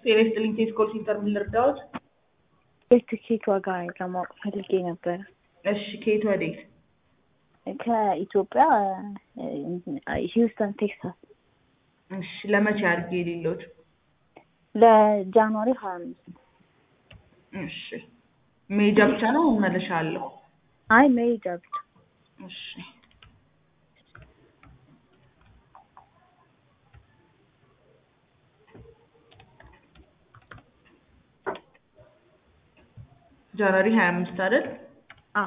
ጤና ይስጥልኝ ቴስ ኮል ሴንተር ምን ልርዳዎት? የትኬት ዋጋ ለማወቅ ፈልጌ ነበረ። እሺ ከየት ወዴት? ከኢትዮጵያ ሂውስተን ቴክሳስ እሺ ለመቼ አድርጌ የሌሎት? ለጃንዋሪ ሀያ አምስት እሺ መሄጃ ብቻ ነው መመለሻ አለው? አይ መሄጃ ብቻ። እሺ ጃንዋሪ ሀያ አምስት አይደል? አዎ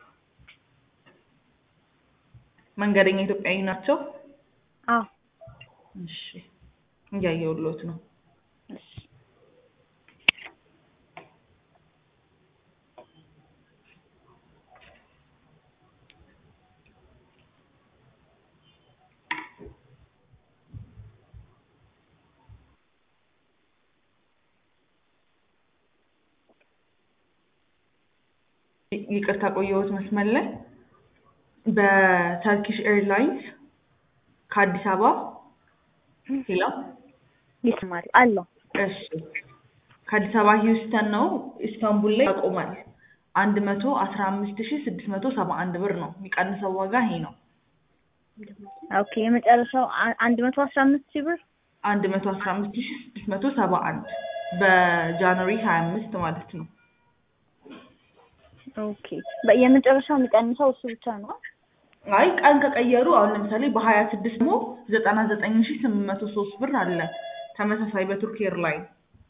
መንገደኛ ኢትዮጵያዊ ናቸው? አዎ እሺ እያየሁልዎት ነው። እሺ ይቅርታ ቆየሁት መስመር ላይ በተርኪሽ ኤርላይንስ ከአዲስ አበባ ሄሎ ይስማል አለው። እሺ ከአዲስ አበባ ሂውስተን ነው ኢስታንቡል ላይ ያቆማል። አንድ መቶ አስራ አምስት ሺ ስድስት መቶ ሰባ አንድ ብር ነው የሚቀንሰው ዋጋ ይሄ ነው። ኦኬ የመጨረሻው አ- አንድ መቶ አስራ አምስት ሺህ ብር አንድ መቶ አስራ አምስት ሺ ስድስት መቶ ሰባ አንድ በጃንዋሪ ሀያ አምስት ማለት ነው። ኦኬ በ- የመጨረሻው የሚቀንሰው እሱ ብቻ ነው። አይ ቀን ከቀየሩ አሁን ለምሳሌ በሀያ ስድስት ደግሞ ዘጠና ዘጠኝ ሺ ስምንት መቶ ሶስት ብር አለ ተመሳሳይ በቱርክ ኤርላይን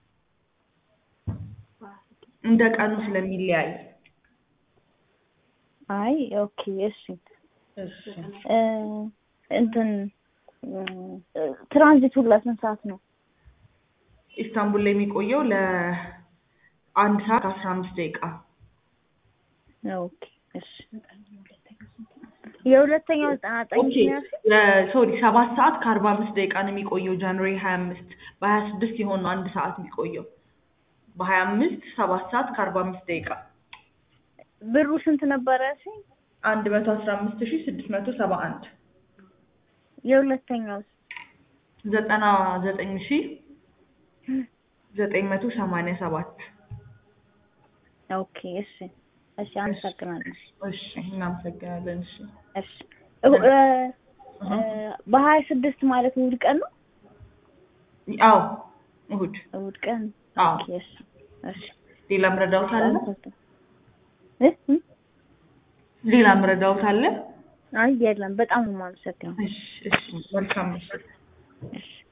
እንደ ቀኑ ስለሚለያይ አይ ኦኬ እሺ እሺ እ እንትን እ ትራንዚት ሁላ ስንት ሰዓት ነው? ኢስታንቡል ላይ የሚቆየው ለአንድ ሰዓት ከአስራ አምስት ደቂቃ ኦኬ እሺ የሁለተኛው ዘጠና ዘጠኝ ኦኬ ሺህ ነው ያልሽኝ? ሶሪ ሰባት ሰዓት ከአርባ አምስት ደቂቃ ነው የሚቆየው ጃንዋሪ ሀያ አምስት በሀያ ስድስት የሆነው አንድ ሰዓት የሚቆየው በሀያ አምስት ሰባት ሰዓት ከአርባ አምስት ደቂቃ ብሩ ስንት ነበረ ያልሽኝ? አንድ መቶ አስራ አምስት ሺ ስድስት መቶ ሰባ አንድ የሁለተኛው ዘጠና ዘጠኝ ሺ ዘጠኝ መቶ ሰማንያ ሰባት ኦኬ እሺ እሺ አመሰግናለሁ። እሺ እናመሰግናለን እሺ እሺ እሁ- እ እ በሀያ ስድስት ማለት እሑድ ቀን ነው? አዎ እሁድ እሑድ ቀን አዎ ኦኬ እሺ እሺ ሌላ ምረዳውት አለ አመሰግናለሁ። እ እ ሌላ ምረዳውት አለ አይ የለም በጣም ነው የማመሰግነው። እሺ እሺ መልካም ምሽት እሺ